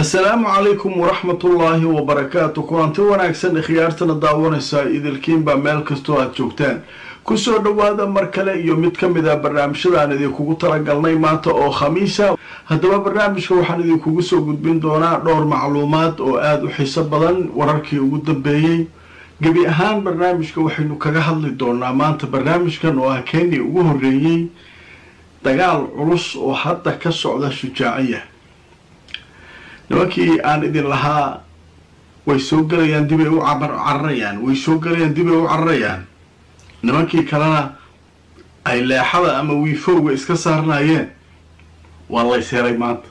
assalaamu calaykum waraxmatullaahi wabarakaatu kulanti wanaagsan khiyaartana daawanaysaa idilkiinbaa meel kastoo aad joogtaan kusoo dhowaada mar kale iyo mid ka mid a barnaamijyadaan idinkugu talagalnay maanta oo khamiisa haddaba barnaamijka waxaan idinkugu soo gudbin doonaa dhowr macluumaad oo aada u xiiso badan wararkii ugu dambeeyey gebi ahaan barnaamijka waxaynu kaga hadli doonaa maanta barnaamijkan oo ah kenya ugu horeeyey dagaal culus oo hadda ka socda shujaaciya nimankii aan idin lahaa way soo gelayaan dibay u cararayaan way soo gelayaan dibay u cararayaan nimankii kalena ay leexada ama wiifowga iska saarnaayeen waa lays helay maanta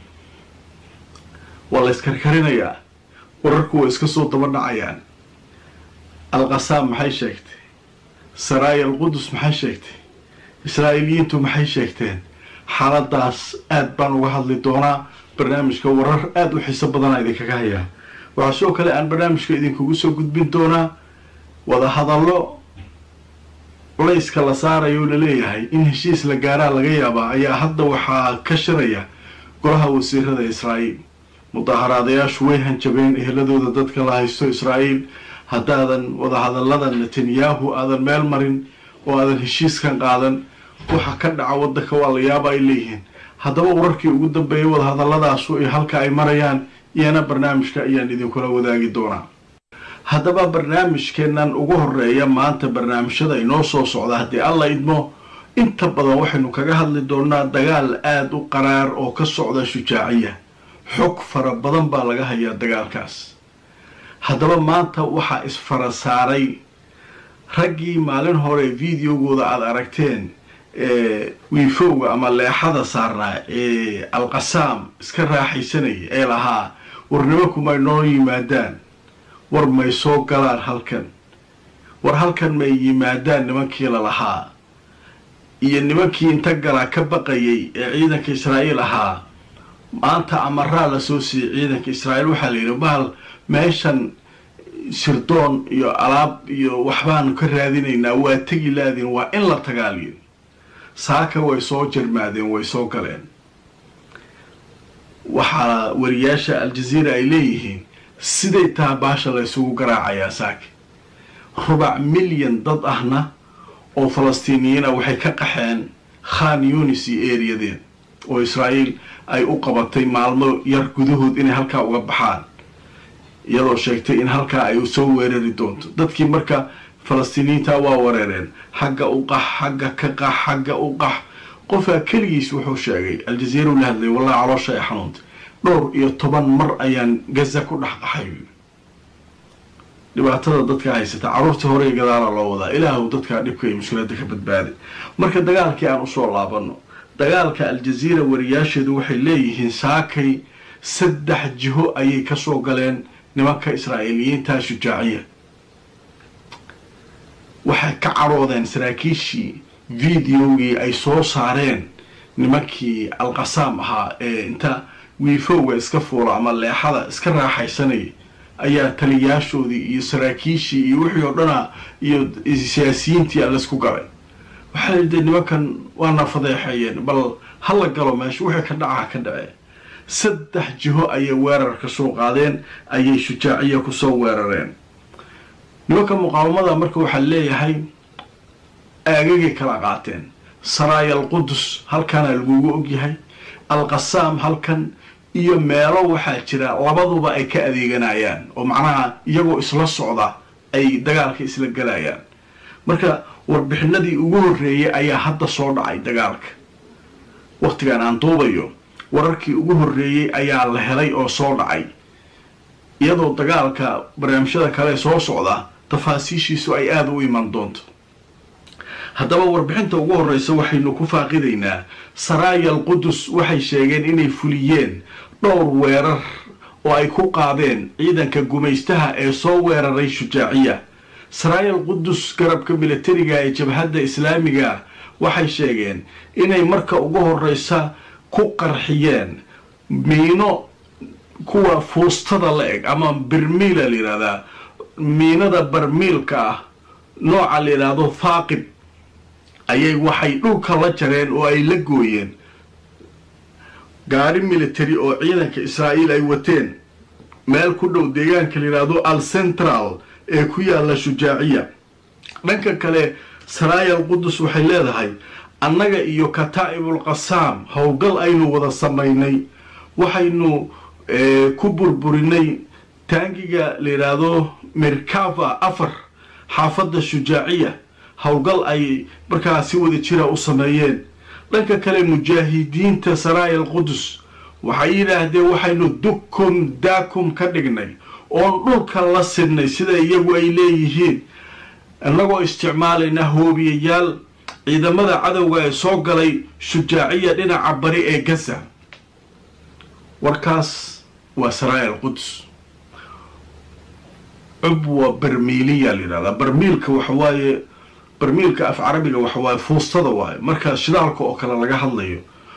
waa lays karkarinayaa wararku way iska soo daba dhacayaan alqasaam maxay sheegtay saraaya alqudus maxay sheegtay israa'iiliyiintu maxay sheegteen xaaladaas aad baan uga hadli doonaa barnaamijka warar aada u xiiso badana idinkaga hayaa waxaa sidoo kale aan barnaamijka idinkugu soo gudbin doonaa wadahadallo culayska la saarayo laleeyahay in heshiis la gaaraa laga yaabaa ayaa hadda waxaa ka shiraya golaha wasiirada israa'iil mudaaharaadayaashu way hanjabeen eheladooda dadka la haysto israa'iil haddaadan wadahadallada netanyahu aadan meel marin oo aadan heshiiskan qaadan waxa ka dhaca waddanka waa la yaaba ay leeyihiin haddaba wararkii ugu dambeeyay wadahadalladaasu iyo halka ay marayaan iyana barnaamijka ayaan idinkula wadaagi doonaa haddaba barnaamijkeennan ugu horeeya maanta barnaamijyada inoo soo socda haddii alla idmo inta badan waxaynu kaga hadli doonaa dagaal aada u qaraar oo ka socda shujaaciya xog fara badan baa laga hayaa dagaalkaas haddaba maanta waxaa isfara saaray raggii maalin hore videogooda aada aragteen wiifowga ama leexada saarnaa ee alqasaam iska raaxaysanaya ee lahaa war nimanku may noo yimaadaan war may soo galaan halkan war halkan may yimaadaan nimankii lalahaa iyo nimankii inta galaa ka baqayay ee ciidanka israa'iil ahaa maanta amaraa la soo siiyey ciidanka israa'iil waxaa la yidhi bahal meeshan sirdoon iyo alaab iyo waxbaanu ka raadinaynaa waa tegi laadin waa in la tagaaliyo saaka way soo jarmaadeen way soo galeen waxaa wariyaasha aljaziira ay leeyihiin siday taha baasha la ysugu garaacayaa saaka rubac milyan dad ahna oo falastiiniyiin ah waxay ka qaxeen khan yunis iyo eeriyadeed oo israa'iil ay u qabatay maalmo yar gudahood inay halkaa uga baxaan iyadoo sheegtay in halkaa ay soo weerari doonto dadkii marka falastiiniyiinta waa wareereen xagga u qax xagga ka qax xagga u qax qofaa keligiis wuxuu sheegay aljaziira u la hadlay wallahi caloosha ay xanuuntay dhowr iyo toban mar ayaan gaza ku dhex qaxay dhibaatada dadka haysata carruurtii horey gadaala loo wadaa ilaahu dadkaa dhibka iyo mushkiladda ka badbaaday marka dagaalkii aan usoo laabano dagaalka aljaziira wariyaasheedu waxay leeyihiin saakay saddex jiho ayay kasoo galeen nimanka israa'iiliyiinta shujaaciya waxay ka cadhoodeen saraakiishii videogii ay soo saareen nimankii alqasaam ahaa ee inta wiifowga iska fuula ama leexada iska raaxaysanayay ayaa taliyaashoodii iyo saraakiishii iyo wixii oo dhana iyo siyaasiyiintii alaisku galay waxaa layidhi nimankan waana fadeexeeyeen bal ha la galo meesha wixii ka dhaca ka dhacee saddex jiho ayay weerar ka soo qaadeen ayay shujaaciya kusoo weerareen nimanka muqaawamada marka waxaa leeyahay aagagay kala qaateen saraaya alqudus halkaana lagugu ogyahay alqasaam halkan iyo meelo waxaa jira labaduba ay ka adeeganayaan oo macnaha iyagoo isla socda ay dagaalka isla galayaan marka warbixinadii ugu horreeyay ayaa hadda soo dhacay dagaalka waqtigan aan duubayo wararkii ugu horreeyey ayaa la helay oo soo dhacay iyadoo dagaalka barnaamijyada kale soo socda tafaasiishiisu ay aada u iman doonto haddaba warbixinta ugu horreysa waxaynu ku faaqidaynaa saraaya alqudus waxay sheegeen inay fuliyeen dhowr weerar oo ay ku qaadeen ciidanka gumaystaha ee soo weeraray shujaaciya saraaya alqudus garabka militariga ee jabhadda islaamiga waxay sheegeen inay marka ugu horreysa ku qarxiyeen miino kuwa fuustada la eg ama birmiila la yidhahdaa miinada barmiilka ah nooca la yidhaahdo faaqib ayay waxay dhulka la jareen oo ay la gooyeen gaari military oo ciidanka israa'iil ay wateen meel ku dhow deegaanka la yidhaahdo al central ee ku yaalla shujaaciya dhanka kale saraayal qudus waxay leedahay annaga iyo kataa'ibul qasaam howlgal aynu wada samaynay waxaynu ku burburinay taangiga la yidhaahdo merkava afar xaafadda shujaaciya howlgal ay markaa si wada jira u sameeyeen dhanka kale mujaahidiinta saraayal qudus waxay yidhaahdeen waxaynu dukum daakum ka dhignay oon dhulka la sidnay sida iyagu ay leeyihiin innagoo isticmaalayna hoobiyayaal ciidamada cadowga ee soo galay shujaaciya dhinaca bari ee gaza warkaas waa saraayal qudus cubwa barmiiliya la yidhahdaa barmiilka waxawaaye barmiilka af carabiga waxawaaye fuustada waaye marka shidaalka oo kale laga hadlayo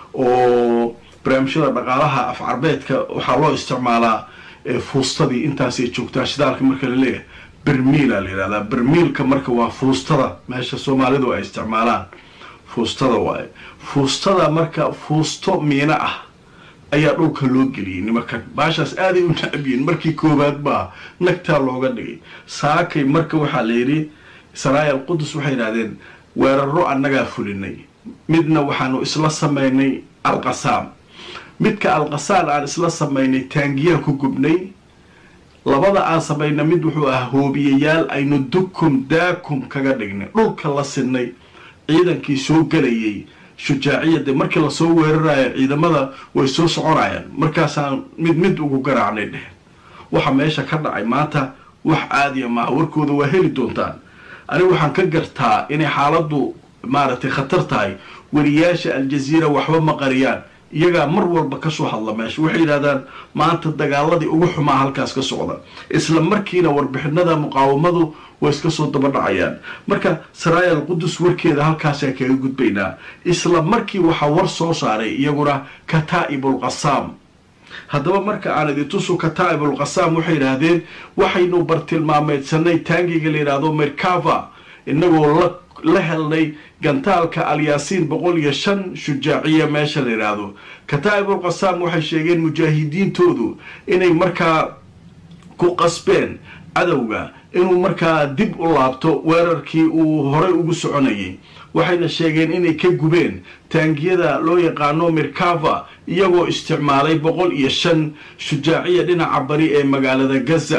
oo barnaamijyada dhaqaalaha af carbeedka waxaa loo isticmaalaa fuustadii intaasay joogtaa shidaalka marka la leeyahay bermiila la yidhahdaa bermiilka marka waa fuustada meesha soomaalidu ay isticmaalaan fuustada waaye fuustada marka fuusto miino ah ayaa dhulka loo geliyey nimankan baashaas aaday u nacabyiin markii koowaad baa nagtaa looga dhigay saakay marka waxaa la yidhi saraayal qudus waxay yidhahdeen weeraro annagaa fulinay midna waxaanu isla samaynay alqasaam midka alqasaan aan isla samaynay taangiyaan ku gubnay labada aan samayna mid wuxuu ahaa hoobiyayaal aynu dukum daakum kaga dhignay dhulka la sinay ciidankii soo gelayay shujaaciyade markii lasoo weerarayo ciidamada way soo soconayaan markaasaan mid mid ugu garaacnay dheheen waxa meesha ka dhacay maanta wax caadiya maaha warkooda waa heli doontaan anigu waxaan ka gartaa inay xaaladdu maaragtay khatar tahay weriyaasha aljaziira waxba ma qariyaan iyagaa mar walba kasoo hadla meesha waxay yidhahdaan maanta dagaaladii ugu xumaa halkaas ka socda isla markiina warbixinada muqaawamadu way iska soo daba dhacayaan marka saraayal qudus warkeeda halkaasaan kaga gudbaynaa isla markii waxaa war soo saaray iyaguna kataa'ibul qasaam haddaba marka aan idintusu kataa'ibul qasaam waxay yidhaahdeen waxaynu bartilmaameydsanay taangiga la yidhaahdo merkava inagoo la la helnay gantaalka alyaasiin boqol iyo shan shujaaciya meesha la yidhaahdo kataa'ibul qasaam waxay sheegeen mujaahidiintoodu inay markaa ku qasbeen cadowga inuu markaa dib u laabto weerarkii uu horay ugu soconayay waxayna sheegeen inay ka gubeen taangiyada loo yaqaano merkava iyagoo isticmaalay boqol iyo shan shujaaciya dhinaca bari ee magaalada gaza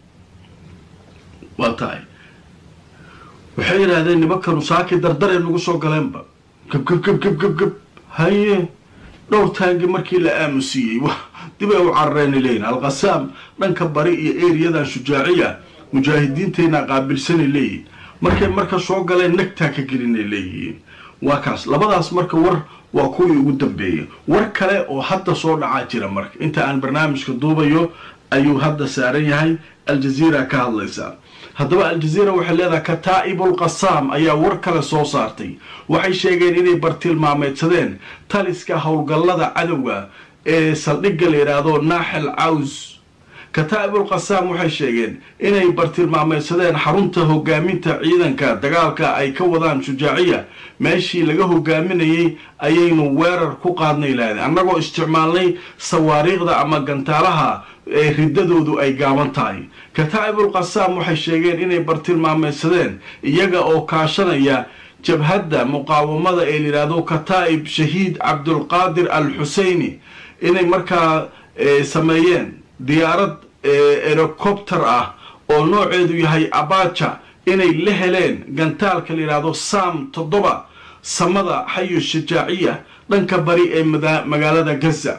waa tahay waxay yidhaahdeen nimankanu saaki dardaree nagu soo galeenba gab gab gab gab gab gab haye dhowr taangi markii la aamusiiyey dib ay u carareenay leeyihin alqasaam dhanka bari iyo eriyadan shujaaciya mujaahidiintayna qaabilsanay leeyihin markay marka soo galeen nagtaa ka gelinay leeyihiin waa kaas labadaas marka war waa kuwii ugu dambeeyay war kale oo hadda soo dhacaa jira marka inta aan barnaamijka duubayo ayuu hadda saaran yahay aljaziira ka hadlaysaa haddaba aljaziira waxay leedahay kataa'ibul qasaam ayaa war kale soo saartay waxay sheegeen inay bartilmaameydsadeen taliska howlgallada cadowga ee saldhigga la yidhaahdo naaxel caws kataa'ibul qasaam waxay sheegeen inay bartilmaameydsadeen xarunta hogaaminta ciidanka dagaalka ay ka wadaan shujaaciya meeshii laga hogaaminayay ayaynu weerar ku qaadnay lahaydeen annagoo isticmaalnay sawaariikhda ama gantaalaha ee riddadoodu ay gaaban tahay kataa'ibul qasaam waxay sheegeen inay bartilmaameydsadeen iyaga oo kaashanaya jabhadda muqaawamada ee layidhaahdo kataa'ib shahiid cabdulqaadir al xuseyni inay markaa sameeyeen diyaarad erocopter ah oo nooceedu yahay abaja inay la heleen gantaalka la yidhaahdo sam toddoba samada xayu shajaaciya dhanka bari ee magaalada gaza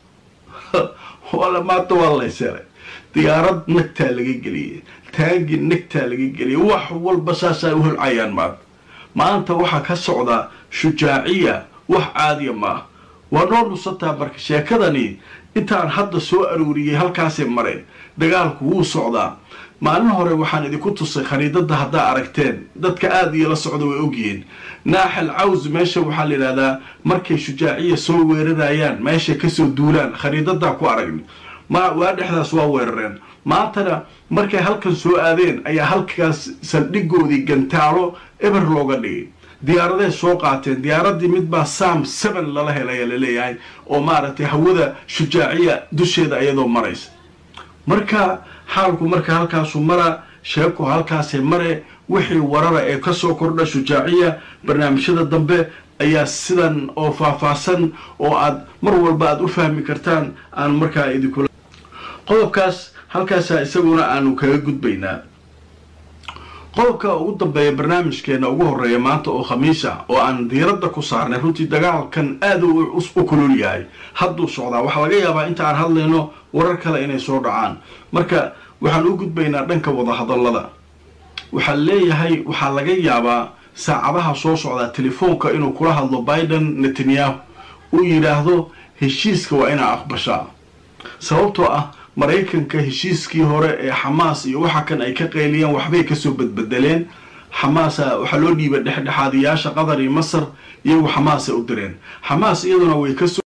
maanta waa layselay diyaarad nagtaa laga geliyey taagi nagtaa laga geliyay wax walba saasaa u holcayaan maanta maanta waxaa ka socda shujaaciya wax caadiya maaha waa noo nusataa marka sheekadani intaan hadda soo arooriyey halkaasay mareen dagaalku wuu socdaa maalin hore waxaan idinku tusay khariidada haddaa aragteen dadka aada iyo la socda way ogyihiin naaxal caws meesha waxaa la yidhahdaa markay shujaaciya soo weerarayaan meeshay kasoo duulaan khariidadaa ku aragni ma waa dhexdaas waa weerareen maantana markay halkan soo aadeen ayaa halkaas saldhigoodii gantaalo eber looga dhigay diyaaraday soo qaateen diyaaradii mid baa sam seven lala helaya laleeyahay oo maaragtay hawada shujaaciya dusheeda iyadoo maraysa marka xaalku marka halkaasu mara sheeku halkaasee mare wixii warara ee kasoo kordha shujaaciya barnaamijyada dambe ayaa sidan oo faahfaahsan oo aad mar walba aad u fahmi kartaan aan markaa idinkula qodobkaas halkaasaa isaguna aanu kaga gudbaynaa qodobka ugu dambeeya barnaamijkeena ugu horeeya maanta oo khamiisa oo aan diiradda ku saarnay runtii dagaalkan aada u kulul yahay hadduu socdaa waxaa laga yaabaa inta aan hadlayno warar kale inay soo dhacaan marka waxaan u gudbaynaa dhanka wadahadallada waxaa leeyahay waxaa laga yaabaa saacadaha soo socdaa telefoonka inuu kula hadlo biden netanyahu uu yidhaahdo heshiiska waa inaa aqbashaa sababtoo ah maraykanka heshiiskii hore ee xamaas iyo waxa kan ay ka qayliyeen waxbay kasoo badbedeleen xamaasa waxaa loo dhiibay dhexdhexaadiyaasha qatar iyo masar iyagu xamaasay u direen xamaas iyaduna way kasoo